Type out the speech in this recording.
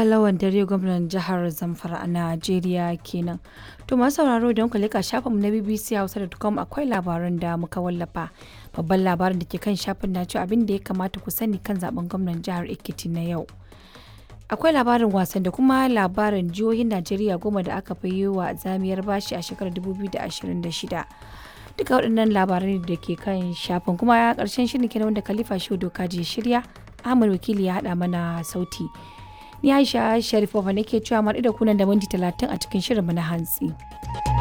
Lawan Dare gwamnan jihar Zamfara a Najeriya kenan. To masu sauraro don ku leka shafinmu na BBC Hausa.com akwai labaran da muka wallafa. Babban labarin da ke kan shafin na cewa abin da ya kamata ku sani kan zaben gwamnan jihar Ekiti na yau. Akwai labarin wasan da kuma labarin jihohin Najeriya goma da aka fi yi wa zamiyar bashi a shekarar 2026. Duka waɗannan labarai da ke kan shafin kuma ya ƙarshen shirin kenan wanda Khalifa Shehu Doka je shirya. Ahmad Wakili ya haɗa mana sauti. Ni Aisha Sharifova nake cewa mu da kunan da minti talatin a cikin shirinmu na hantsi.